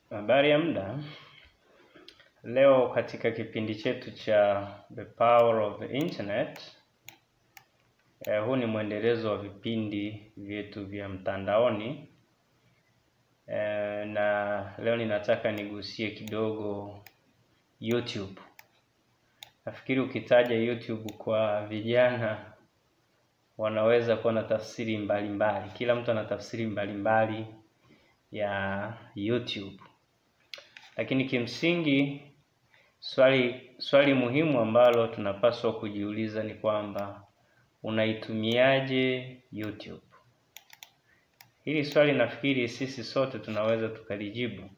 Habari ya muda. Leo katika kipindi chetu cha The Power of the Internet, eh, huu ni mwendelezo wa vipindi vyetu vya mtandaoni eh, na leo ninataka nigusie kidogo YouTube. Nafikiri ukitaja YouTube kwa vijana wanaweza kuwa na tafsiri mbalimbali. Kila mtu ana tafsiri mbalimbali ya YouTube. Lakini kimsingi swali swali muhimu ambalo tunapaswa kujiuliza ni kwamba unaitumiaje YouTube? Hili swali nafikiri sisi sote tunaweza tukalijibu,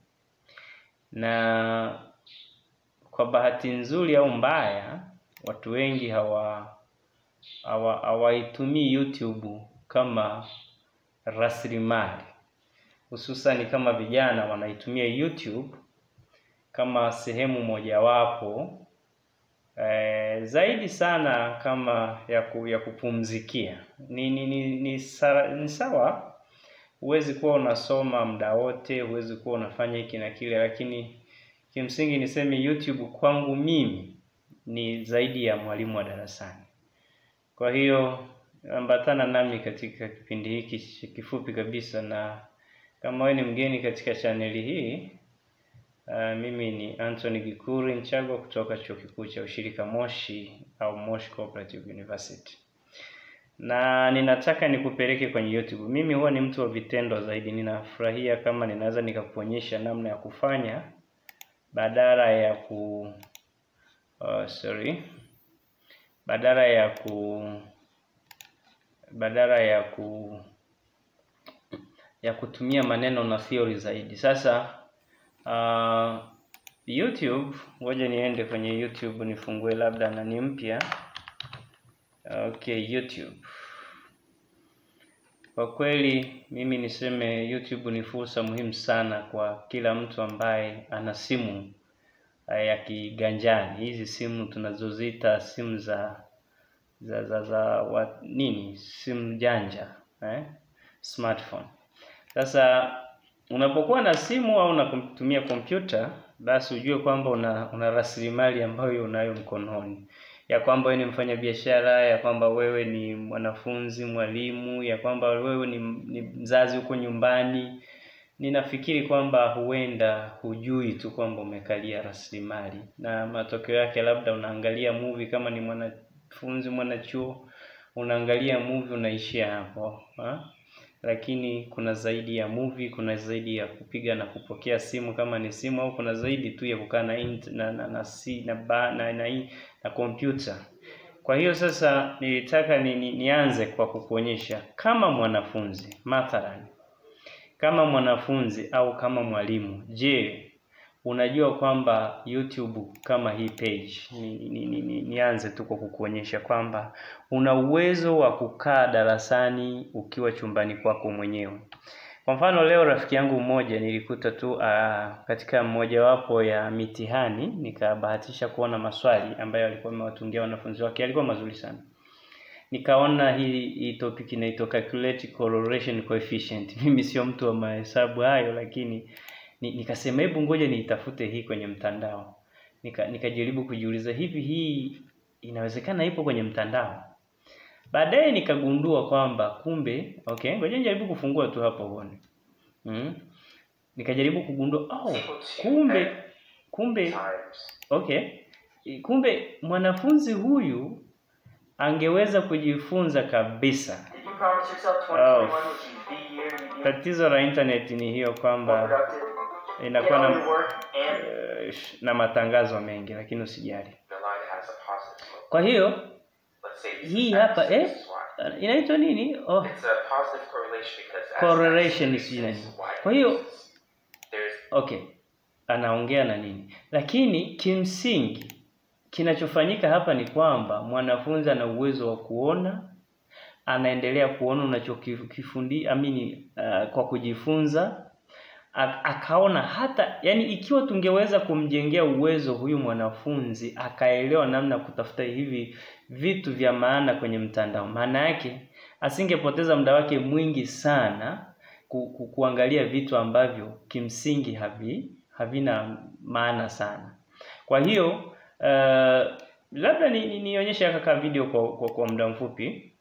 na kwa bahati nzuri au mbaya, watu wengi hawa hawa hawaitumii YouTube kama rasilimali, hususani kama vijana wanaitumia YouTube kama sehemu mojawapo eh, zaidi sana kama ya, ku, ya kupumzikia. Ni ni, ni, ni, sara, ni sawa, huwezi kuwa unasoma muda wote, huwezi kuwa unafanya hiki na kile, lakini kimsingi niseme YouTube kwangu mimi ni zaidi ya mwalimu wa darasani. Kwa hiyo ambatana nami katika kipindi hiki kifupi kabisa, na kama wewe ni mgeni katika chaneli hii Uh, mimi ni Anthony Gikuri Nchagwa kutoka Chuo Kikuu cha Ushirika Moshi au Moshi Cooperative University. Na ninataka nikupeleke kwenye YouTube. Mimi huwa ni mtu wa vitendo zaidi. Ninafurahia kama ninaweza nikakuonyesha namna ya kufanya badala ya ku uh, sorry. Badala ya ku badala ya ku ya kutumia maneno na theory zaidi. Sasa Uh, YouTube, ngoja niende kwenye YouTube nifungue labda nani mpya. Okay, YouTube. Kwa kweli mimi niseme YouTube ni fursa muhimu sana kwa kila mtu ambaye ana simu uh, ya kiganjani. Hizi simu tunazoziita simu za za za, za wa, nini? Simu janja, eh? Smartphone. Sasa unapokuwa na simu au unatumia kompyuta basi ujue kwamba una, una rasilimali ambayo unayo mkononi, ya kwamba wewe ni mfanyabiashara, ya kwamba wewe ni mwanafunzi, mwalimu, ya kwamba wewe ni, ni mzazi huko nyumbani. Ninafikiri kwamba huenda hujui tu kwamba umekalia rasilimali, na matokeo yake labda unaangalia movie kama ni mwanafunzi mwanachuo, unaangalia movie unaishia hapo ha? Lakini kuna zaidi ya movie, kuna zaidi ya kupiga na kupokea simu kama ni simu, au kuna zaidi tu ya kukaa na na na na si, na ba, na na, na, na kompyuta. Kwa hiyo sasa nilitaka ni, ni, nianze kwa kukuonyesha kama mwanafunzi mathalan, kama mwanafunzi au kama mwalimu, je, unajua kwamba YouTube kama hii page ni, ni, ni, ni, nianze tu kwa kukuonyesha kwamba una uwezo wa kukaa darasani ukiwa chumbani kwako mwenyewe. Kwa mfano leo rafiki yangu mmoja nilikuta tu uh, katika mmojawapo ya mitihani nikabahatisha kuona maswali ambayo alikuwa amewatungia wanafunzi wake, alikuwa mazuri sana. Nikaona hii hii topic inaitwa calculate correlation coefficient. Mimi sio mtu wa mahesabu hayo, lakini nikasema hebu ngoja niitafute hii kwenye mtandao. Nika nikajaribu kujiuliza hivi hii inawezekana ipo kwenye mtandao. Baadaye nikagundua kwamba kumbe, okay, ngoja nijaribu kufungua tu hapo uone. Mm. Nikajaribu kugundua oh, kumbe kumbe okay. Kumbe mwanafunzi huyu angeweza kujifunza kabisa. Oh. Tatizo la internet ni hiyo kwamba inakuwa na, uh, na matangazo mengi, lakini usijali. Kwa hiyo hii hapa eh, inaitwa nini? Oh, correlation sijui nini. Kwa hiyo okay, anaongea na nini, lakini kimsingi kinachofanyika hapa ni kwamba mwanafunzi ana uwezo wa kuona, anaendelea kuona unachokifundi amini, uh, kwa kujifunza akaona hata yani, ikiwa tungeweza kumjengea uwezo huyu mwanafunzi akaelewa namna ya kutafuta hivi vitu vya maana kwenye mtandao, maana yake asingepoteza muda wake mwingi sana ku, ku, kuangalia vitu ambavyo kimsingi havi havina maana sana. Kwa hiyo uh, labda ni, ni, nionyeshe kaka video kwa, kwa, kwa muda mfupi,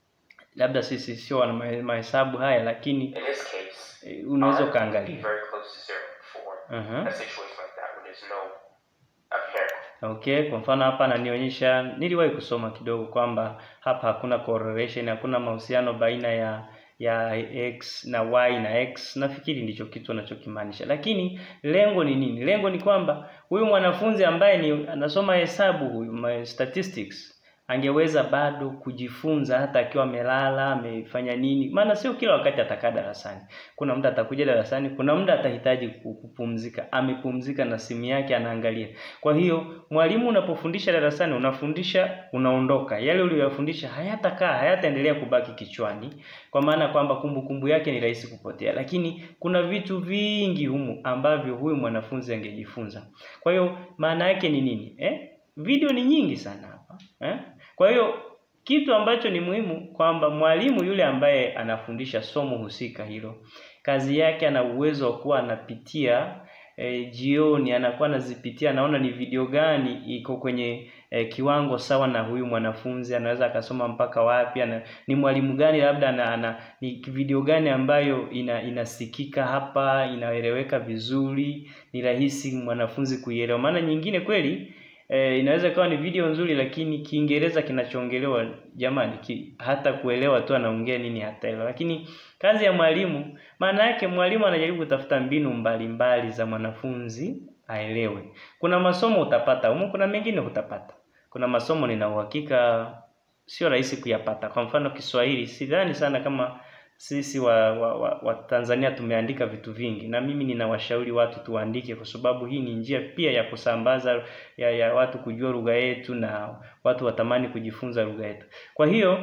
labda sisi sio wana mahe- mahesabu haya, lakini In this case, eh, unaweza R would be ukaangalia. very close to zero for Uh-huh. a situation like that when there's no apparent Okay, kwa mfano hapa ananionyesha, niliwahi kusoma kidogo kwamba hapa hakuna correlation, hakuna mahusiano baina ya ya x na y na x. Nafikiri ndicho kitu anachokimaanisha, lakini lengo ni nini? Lengo ni kwamba huyu mwanafunzi ambaye ni anasoma hesabu huyu ma- statistics angeweza bado kujifunza hata akiwa amelala amefanya nini, maana sio kila wakati atakaa darasani. Kuna muda atakuja darasani, kuna muda atahitaji ku- kupumzika, amepumzika na simu yake anaangalia. Kwa hiyo mwalimu unapofundisha darasani, unafundisha unaondoka, yale uliyofundisha hayatakaa, hayataendelea kubaki kichwani, kwa maana kwamba kumbukumbu yake ni rahisi kupotea, lakini kuna vitu vingi humu ambavyo huyu mwanafunzi angejifunza. Kwa hiyo maana yake ni nini eh? Video ni nyingi sana hapa eh? Kwa hiyo kitu ambacho ni muhimu kwamba mwalimu yule ambaye anafundisha somo husika hilo, kazi yake ana uwezo wa kuwa anapitia e, jioni anakuwa anazipitia, anaona ni video gani iko kwenye e, kiwango sawa na huyu mwanafunzi, anaweza akasoma mpaka wapi, ana, ni mwalimu gani labda ana, ana, ni video gani ambayo ina, inasikika hapa, inaeleweka vizuri, ni rahisi mwanafunzi kuielewa. Maana nyingine kweli e, inaweza ikawa ni video nzuri lakini Kiingereza kinachoongelewa jamani, ki, hata kuelewa tu anaongea nini hataelewa. Lakini kazi ya mwalimu, maana yake mwalimu anajaribu kutafuta mbinu mbalimbali mbali za mwanafunzi aelewe. Kuna masomo utapata humu, kuna mengine hutapata. Kuna masomo nina uhakika sio rahisi kuyapata. Kwa mfano Kiswahili, sidhani sana kama sisi wa, wa, wa, wa Tanzania tumeandika vitu vingi, na mimi ninawashauri watu tuandike, kwa sababu hii ni njia pia ya kusambaza ya, ya watu kujua lugha yetu na watu watamani kujifunza lugha yetu. Kwa hiyo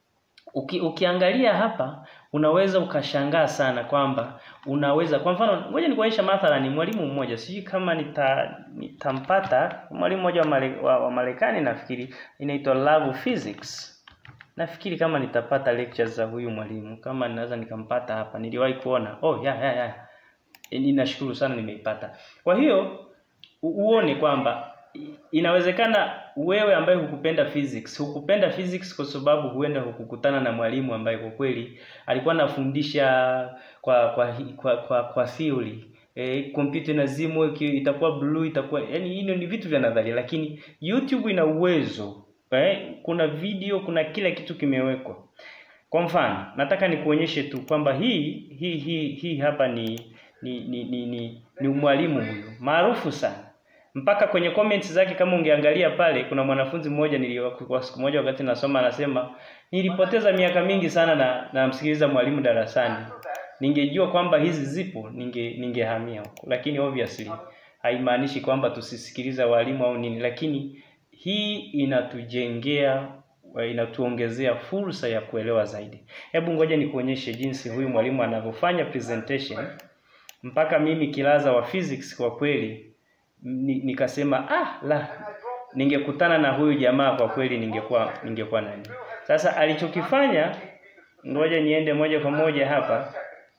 uki, ukiangalia hapa unaweza ukashangaa sana kwamba unaweza kwa mfano, ngoja nikuonyesha mathalan, mwalimu mmoja sijui kama nita nitampata mwalimu mmoja wa, Mare, wa, wa Marekani nafikiri inaitwa Love Physics. Nafikiri kama nitapata lectures za huyu mwalimu, kama ninaweza nikampata hapa, niliwahi kuona. Oh, ya ya ya, E, ninashukuru sana nimeipata. Kwa hiyo u- uone kwamba i- inawezekana wewe ambaye hukupenda physics, hukupenda physics kwa sababu huenda hukukutana na mwalimu ambaye kwa kweli alikuwa anafundisha kwa kwa hi- kwa kwa, kwa theory eh, kompyuta inazimwa iki- itakuwa blue itakuwa yani, hino ni vitu vya nadharia, lakini YouTube ina uwezo eh, kuna video, kuna kila kitu kimewekwa. Kwa mfano, nataka nikuonyeshe tu kwamba hii hii hii hii hapa ni ni ni ni, ni, ni mwalimu huyu maarufu sana mpaka kwenye comments zake kama ungeangalia pale, kuna mwanafunzi mmoja niliyokuwa siku moja wakati nasoma, anasema nilipoteza miaka mingi sana na namsikiliza mwalimu darasani, ningejua kwamba hizi zipo ninge ningehamia huko, lakini obviously haimaanishi kwamba tusisikiliza walimu au nini, lakini hii inatujengea inatuongezea fursa ya kuelewa zaidi. Hebu ngoja nikuonyeshe jinsi huyu mwalimu anavyofanya presentation mpaka mimi kilaza wa physics kwa kweli ni, nikasema ah, la ningekutana na huyu jamaa kwa kweli ningekuwa ningekuwa nani. Sasa alichokifanya, ngoja niende moja kwa moja hapa.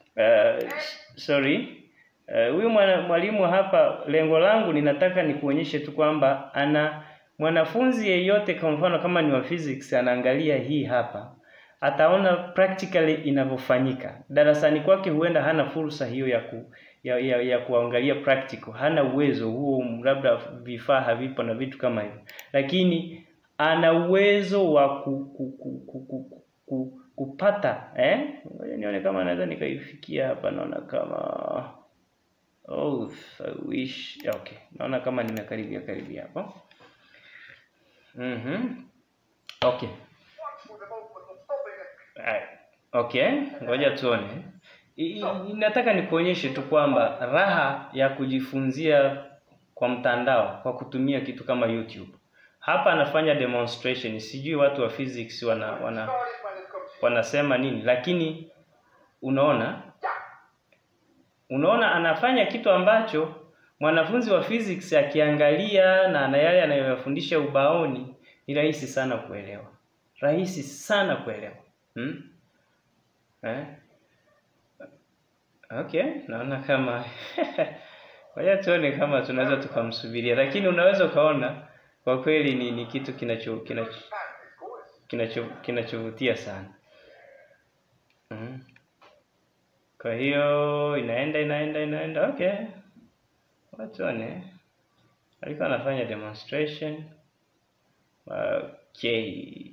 Uh, sorry Eh, huyu mwana- mwalimu hapa, lengo langu ninataka nikuonyeshe tu kwamba ana mwanafunzi yeyote, kwa mfano kama ni wa physics, anaangalia hii hapa, ataona practically inavyofanyika darasani kwake. Huenda hana fursa hiyo ya ku, ya, ya, ya kuangalia practical, hana uwezo huo, labda vifaa havipo na vitu kama hivyo, lakini ana uwezo wa ku, ku, ku, ku, ku, ku, kupata eh, ngoja nione kama naweza nikaifikia hapa, naona kama Oh, I wish. Okay, naona kama nimekaribia karibia hapo. Mhm. Okay. Alright. Okay, ngoja tuone. I- i- Nataka nikuonyeshe tu kwamba raha ya kujifunzia kwa mtandao kwa kutumia kitu kama YouTube. Hapa anafanya demonstration. Sijui watu wa physics wana, wana wanasema nini, lakini unaona unaona anafanya kitu ambacho mwanafunzi wa physics akiangalia na na yale anayoyafundisha ubaoni ni rahisi sana kuelewa, rahisi sana kuelewa hmm? eh? Okay, naona kama Ngoja tuone kama tunaweza tukamsubiria, lakini unaweza ukaona kwa kweli ni, ni kitu kinacho kinacho kinacho kinachovutia sana. Mm. Kwa hiyo inaenda inaenda inaenda, okay, watuone alikuwa anafanya demonstration. Okay,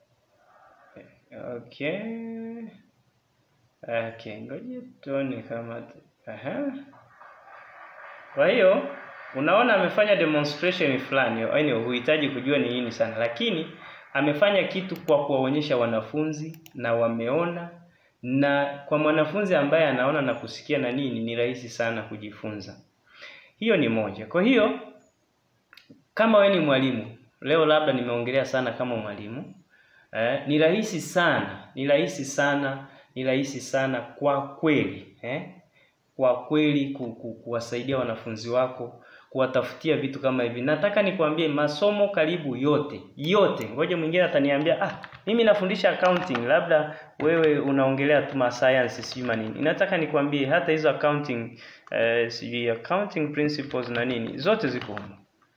okay, okay, ngoja tuone kama aha. Kwa hiyo unaona amefanya demonstration fulani, yaani huhitaji kujua ni nini sana, lakini amefanya kitu kwa kuwaonyesha wanafunzi na wameona, na kwa mwanafunzi ambaye anaona na kusikia na nini, ni rahisi sana kujifunza. Hiyo ni moja. Kwa hiyo kama we ni mwalimu leo, labda nimeongelea sana kama mwalimu eh, ni rahisi sana, ni rahisi sana, ni rahisi sana kwa kweli eh, kwa kweli ku, ku, kuwasaidia wanafunzi wako kuwatafutia vitu kama hivi. Nataka nikwambie masomo karibu yote yote. Ngoja mwingine ataniambia ah, mimi nafundisha accounting, labda wewe unaongelea tu ma science sijui manini. Nataka nikwambie hata hizo accounting eh, sijui accounting principles na nini, zote ziko humo.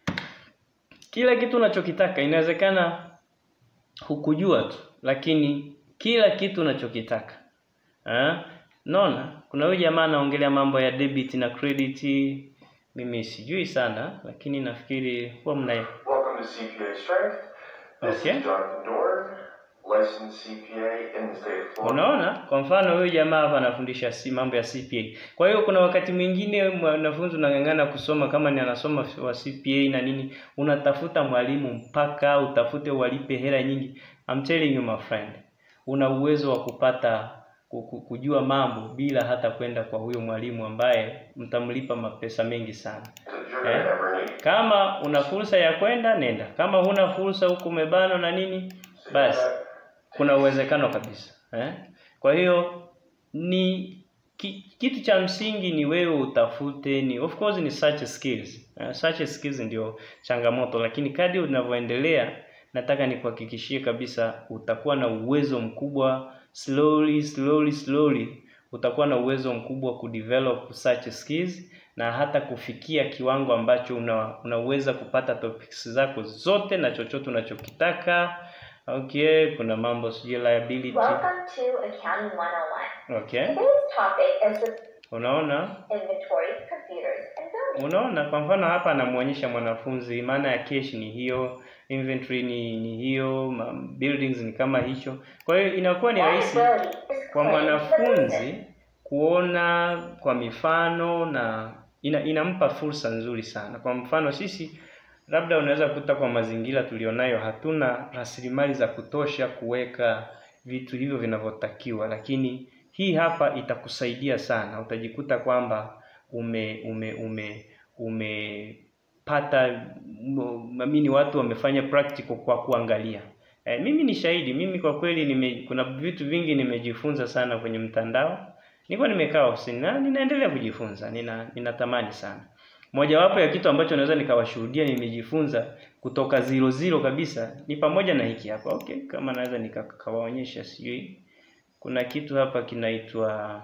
Kila kitu unachokitaka inawezekana hukujua tu, lakini kila kitu unachokitaka eh, naona kuna huyu jamaa anaongelea mambo ya debit na credit mimi sijui sana lakini nafikiri huwa mna Welcome to CPA Strength. This Okay. is Jonathan Dorn, licensed CPA in the state of Florida. unaona kwa mfano huyu jamaa hapa anafundisha si mambo ya CPA kwa hiyo kuna wakati mwingine mwanafunzi unang'ang'ana kusoma kama ni anasoma wa CPA na nini unatafuta mwalimu mpaka utafute walipe hela nyingi I'm telling you my friend una uwezo wa kupata ku- ku- kujua mambo bila hata kwenda kwa huyo mwalimu ambaye mtamlipa mapesa mengi sana That you're gonna Eh? ever need. Kama una fursa ya kwenda nenda, kama huna fursa huku umebano na nini, basi kuna uwezekano kabisa eh? Kwa hiyo ni ki, kitu cha msingi ni wewe utafute, ni of course ni such skills eh, such skills ndio changamoto, lakini kadri unavyoendelea, nataka nikuhakikishie kabisa utakuwa na uwezo mkubwa slowly slowly slowly utakuwa na uwezo mkubwa wa kudevelop such skills na hata kufikia kiwango ambacho una, unaweza kupata topics zako zote na chochote unachokitaka. Okay, kuna mambo sijui liability. Welcome to Accounting 101. Okay, Today's topic is the unaona inventory, computers, and buildings. unaona kwa mfano hapa anamuonyesha mwanafunzi maana ya cash ni hiyo, inventory ni, ni hiyo, ma- buildings ni kama hicho. Kwa hiyo inakuwa ni rahisi Liability is kwa claims the business. mwanafunzi kuona kwa mifano na ina, inampa fursa nzuri sana. Kwa mfano sisi labda unaweza kuta kwa mazingira tulionayo hatuna rasilimali za kutosha kuweka vitu hivyo vinavyotakiwa, lakini hii hapa itakusaidia sana. Utajikuta kwamba ume ume ume umepata mamini watu wamefanya practical kwa kuangalia. E, mimi ni shahidi. Mimi kwa kweli nime, kuna vitu vingi nimejifunza sana kwenye mtandao. Nilikuwa nimekaa ofisini na ninaendelea kujifunza. Nina ninatamani sana. Mojawapo ya kitu ambacho naweza nikawashuhudia nimejifunza kutoka zero zero kabisa ni pamoja na hiki hapa. Okay, kama naweza nikawaonyesha sijui. Kuna kitu hapa kinaitwa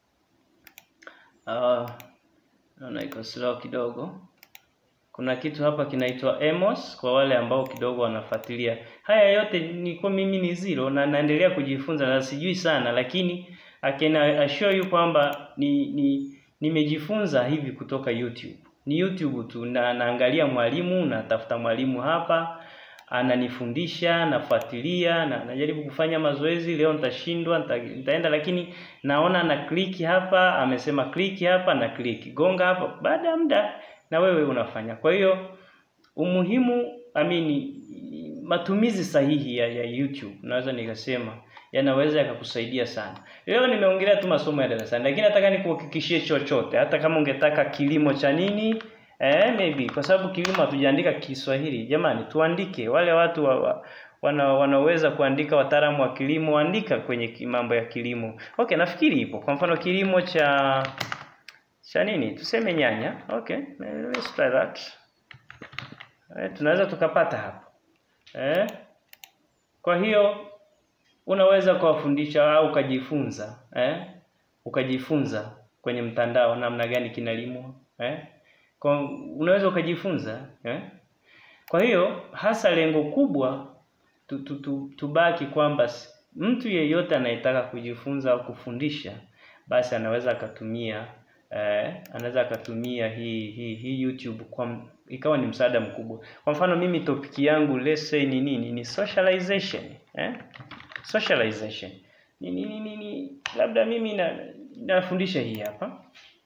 uh, naona iko slow kidogo. Kuna kitu hapa kinaitwa Emos kwa wale ambao kidogo wanafuatilia. Haya yote ni kwa mimi ni zero na naendelea kujifunza na sijui sana lakini I can assure you kwamba ni, ni nimejifunza hivi kutoka YouTube. Ni YouTube tu na naangalia mwalimu, natafuta mwalimu hapa ananifundisha, nafuatilia na najaribu kufanya mazoezi. Leo nitashindwa, nita, nitaenda lakini naona na click hapa, amesema click hapa na click. Gonga hapa. Baada ya muda na wewe unafanya. Kwa hiyo umuhimu amini matumizi sahihi ya, ya YouTube naweza nikasema yanaweza yakakusaidia sana. Leo nimeongelea tu masomo ya darasani, lakini nataka nikuhakikishie chochote, hata kama ungetaka kilimo cha nini eh, maybe kwa sababu kilimo hatujaandika Kiswahili. Jamani, tuandike. Wale watu wa, wa, wana, wanaweza kuandika, wataalamu wa kilimo, andika kwenye ki- mambo ya kilimo. Okay, nafikiri ipo. Kwa mfano kilimo cha cha nini? Tuseme nyanya. Okay, let's try that. Eh, tunaweza tukapata hapo. Eh? Kwa hiyo unaweza kuwafundisha au ukajifunza eh? ukajifunza kwenye mtandao namna gani kinalimwa eh? kwa unaweza ukajifunza eh? Kwa hiyo hasa lengo kubwa tu, tu, tu, tubaki kwamba s- mtu yeyote anayetaka kujifunza au kufundisha basi anaweza akatumia eh, anaweza akatumia hii hii hii YouTube kwa m- ikawa ni msaada mkubwa. Kwa mfano mimi topic yangu let's say ni nini? Ni socialization eh? Socialization ni, ni, ni, ni, ni labda mimi na, nafundisha hii hapa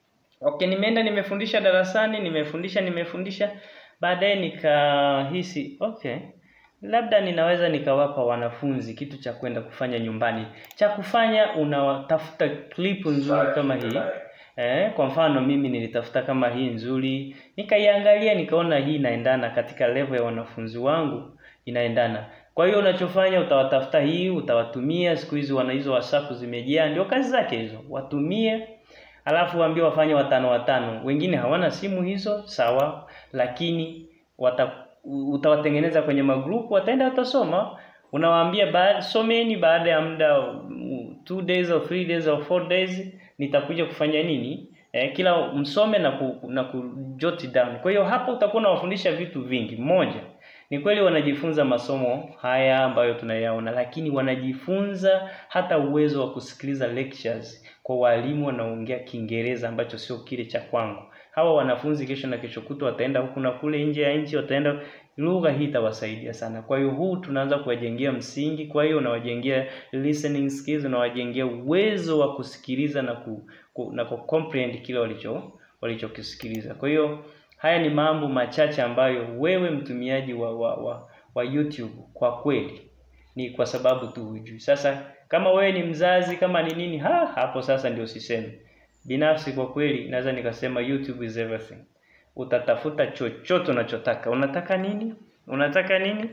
Okay, nimeenda nimefundisha darasani, nimefundisha nimefundisha, baadaye nikahisi okay, labda ninaweza nikawapa wanafunzi kitu cha kwenda kufanya nyumbani. Cha kufanya unatafuta clip nzuri kama hii. Eh, kwa mfano mimi nilitafuta kama hii nzuri, nikaiangalia nikaona hii inaendana katika level ya wanafunzi wangu inaendana. Kwa hiyo unachofanya utawatafuta hii, utawatumia. Siku hizi wana hizo WhatsApp zimejaa, ndio kazi zake hizo, watumie alafu waambie wafanye watano watano. Wengine hawana simu hizo, sawa, lakini wata, utawatengeneza kwenye magrupu, wataenda watasoma. Unawaambia baada, someni baada ya muda mm, two days or three days or four days nitakuja kufanya nini eh, kila msome na ku, na ku jot down. Kwa hiyo hapo utakuwa unawafundisha vitu vingi. Moja ni kweli wanajifunza masomo haya ambayo tunayaona, lakini wanajifunza hata uwezo wa kusikiliza lectures kwa walimu wanaongea Kiingereza ambacho sio kile cha kwangu. Hawa wanafunzi kesho na kesho kutwa wataenda huku na kule nje ya nchi, wataenda lugha hii itawasaidia sana. Kwa hiyo huu tunaanza kuwajengea msingi. Kwa hiyo unawajengea listening skills, unawajengea uwezo wa kusikiliza na ku, ku, na ku comprehend kile walicho walichokisikiliza. Kwa hiyo haya ni mambo machache ambayo wewe mtumiaji wa, wa, wa, wa YouTube kwa kweli ni kwa sababu tu hujui. Sasa kama wewe ni mzazi, kama ni nini, ha, hapo sasa ndio usiseme. Binafsi kwa kweli naweza nikasema YouTube is everything. Utatafuta chochote unachotaka. Unataka nini? Unataka nini?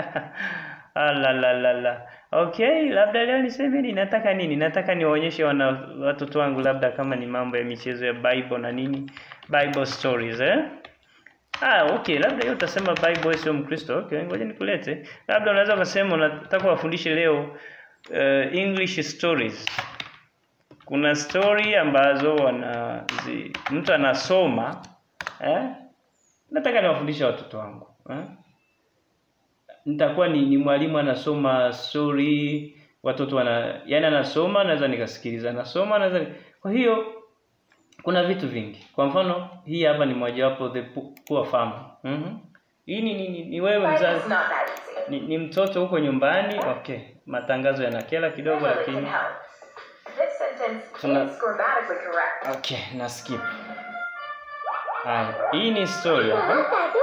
la la la la. Okay, labda leo niseme ni nataka nini? Nataka niwaonyeshe wana watoto wangu labda kama ni mambo ya michezo ya Bible na nini? Bible stories eh? Ah, okay, labda hiyo utasema Bible sio Mkristo. Okay, ngoja nikulete. Labda unaweza ukasema unataka wafundishe leo uh, English stories. Kuna story ambazo wana zi, mtu anasoma eh? Nataka niwafundishe watoto wangu eh? Nitakuwa ni, ni mwalimu anasoma story, watoto wana yani anasoma, naweza nikasikiliza, anasoma, naweza kwa hiyo kuna vitu vingi. Kwa mfano hii hapa ni mojawapo the Pu- poor farmer. Mhm. Hii ni, ni, ni, ni wewe Life is mzazi not that easy. ni, ni mtoto huko nyumbani. Okay, matangazo yanakela kidogo, Really can lakini help. This sentence Tuna- is grammatically correct. okay, na skip. Haya, hii ni story hapa.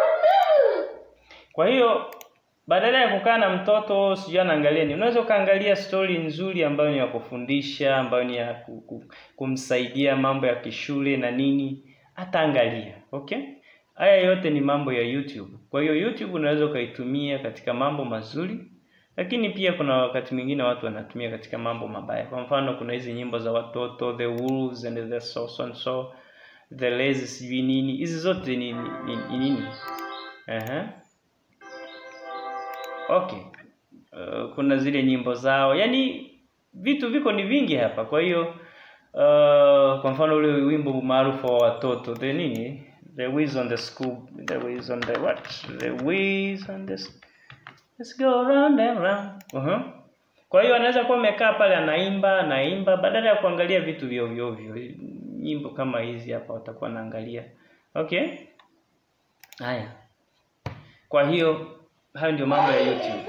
Kwa hiyo badala ya kukaa na mtoto sijui anaangalia nini, unaweza ukaangalia story nzuri ambayo ni ya kufundisha, ambayo ni ya ku- ku- kumsaidia mambo ya kishule na nini, ataangalia. Okay, haya yote ni mambo ya YouTube. Kwa hiyo YouTube unaweza ukaitumia katika mambo mazuri, lakini pia kuna wakati mwingine watu wanatumia katika mambo mabaya. Kwa mfano, kuna hizi nyimbo za watoto the wolves and the so so and so the lazy sijui nini, hizi zote ni ni, ni, ni nini? Ehe. Okay. Uh, kuna zile nyimbo zao, yaani vitu viko ni vingi hapa. Kwa hiyo uh, kwa mfano ule wimbo maarufu wa watoto the nini, the whiz on the school, the whiz on the what, the whiz on the s- let's go round and round. Uh-huh. Kwa hiyo anaweza kuwa amekaa pale anaimba anaimba, badala ya kuangalia vitu vya ovyo ovyo, nyimbo kama hizi hapa watakuwa naangalia. Okay, haya. Kwa hiyo hayo ndio mambo ya YouTube.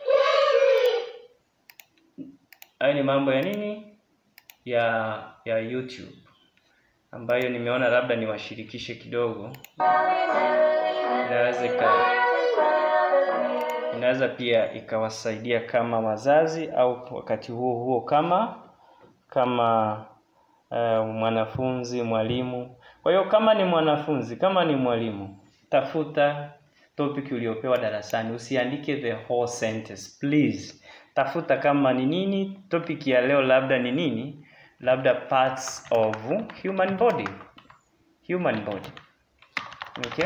Hayo ni mambo ya nini? Ya ya YouTube ambayo nimeona labda niwashirikishe kidogo, inaweza ika inaweza pia ikawasaidia kama wazazi au wakati huo huo kama kama uh, mwanafunzi mwalimu. Kwa hiyo kama ni mwanafunzi, kama ni mwalimu, tafuta topic uliopewa darasani, usiandike the whole sentence please. Tafuta kama ni nini topic ya leo, labda ni nini, labda parts of human body, human body. Okay,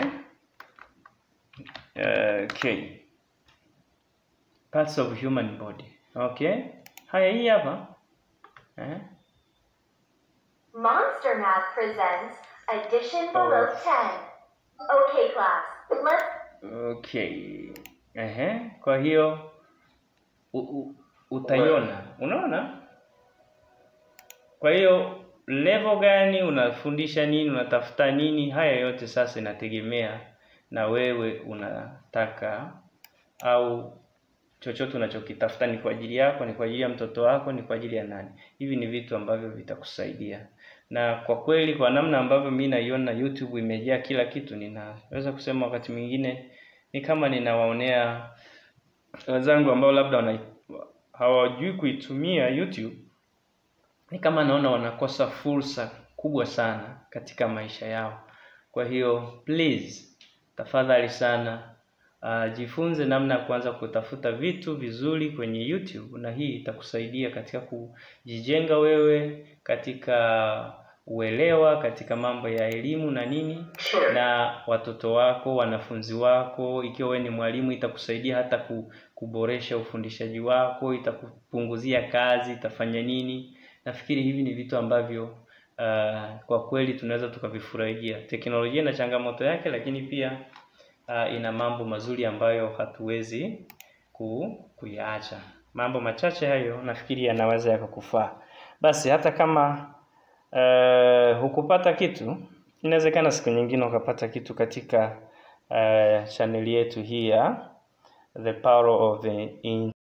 okay, parts of human body. Okay, haya, hii hapa eh? Monster Math presents Addition Below 10. Okay, class. Let's Okay. Ehe. Kwa hiyo u, u, utaiona. Unaona? Kwa hiyo level gani unafundisha nini, unatafuta nini, haya yote sasa inategemea na wewe unataka au chochote unachokitafuta ni kwa ajili yako, ni kwa ajili ya mtoto wako, ni kwa ajili ya nani. Hivi ni vitu ambavyo vitakusaidia, na kwa kweli, kwa namna ambavyo mi naiona YouTube imejaa kila kitu, ninaweza kusema wakati mwingine ni kama ninawaonea wenzangu ambao labda wana hawajui kuitumia YouTube, ni kama naona wanakosa fursa kubwa sana katika maisha yao. Kwa hiyo please, tafadhali sana uh, jifunze namna ya kuanza kutafuta vitu vizuri kwenye YouTube, na hii itakusaidia katika kujijenga wewe katika uelewa katika mambo ya elimu na nini Sure. na watoto wako, wanafunzi wako. Ikiwa wewe ni mwalimu, itakusaidia hata ku- kuboresha ufundishaji wako, itakupunguzia kazi, itafanya nini. Nafikiri hivi ni vitu ambavyo uh, kwa kweli tunaweza tukavifurahia. Teknolojia ina changamoto yake, lakini pia uh, ina mambo mazuri ambayo hatuwezi ku, kuyaacha. Mambo machache hayo nafikiri yanaweza yakakufaa. Basi hata kama uh, hukupata kitu, inawezekana siku nyingine ukapata kitu katika uh, chaneli yetu hii ya The Power of the In